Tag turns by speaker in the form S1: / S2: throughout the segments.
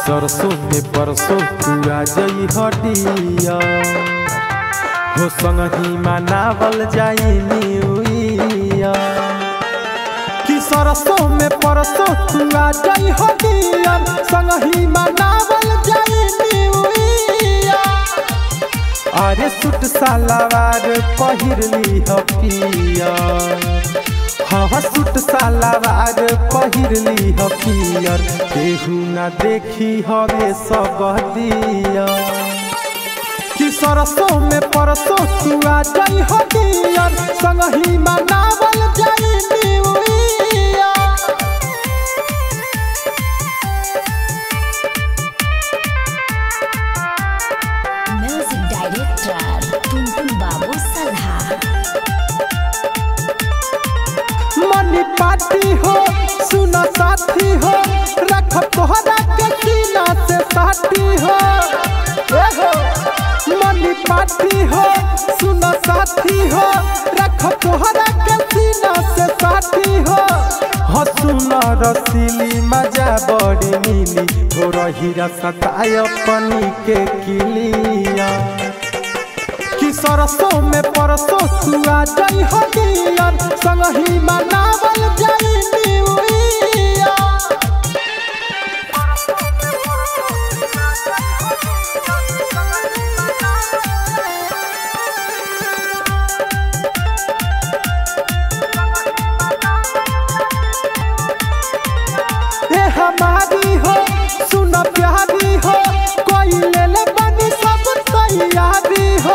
S1: सरसों में परसों तू आ जई हटिया हो संगही मनावल जाई न्यू ईयर कि सरसों में परसों तू आ जई हटिया संगही मनावल जाई न्यू ईयर अरे सूट सलवार पहिरली ह पिया हाँ सूट सलवार पहिरली ह पियर केहू ना देखी हवे सब दिया कि सरसों में परसों तू आ जाई हटियर संगही मनावल जाई new year
S2: music director Tuntun बाबू सल्हा
S1: मनी पार्टी हो सुना साथी हो रख तोहरा के सीना से साथी हो ए हो मनी पार्टी हो सुना साथी हो रख तोहरा के सीना से साथी हो हो सुना रसीली मजा बड़ी मिली हो रही सताय पनी के किलिया कि सरसों में परसों तू आ जाई हटियर संगही मनावल जाई न्यू ईयर ए हमारी हो सुन प्यारी हो कोई ले ले बनी सब तैयारी हो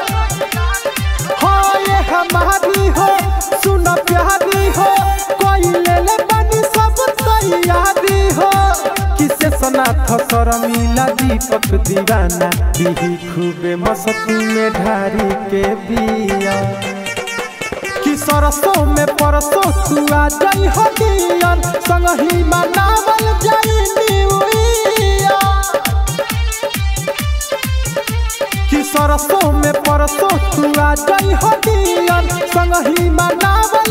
S1: हाँ ये हमारी हो सुन प्यारी हो कोई ले ले बनी सब तैयारी हो किसे सनाथ शर्मिला दीपक दीवाना दीही खूबे मस्ती में ढारी के बिया कि सरसों में परसों तू आ जाई हटियर संगही मनावल जाई न्यू ईयर कि सरसों में परसों तू आ जाई हटियर संगही मनावल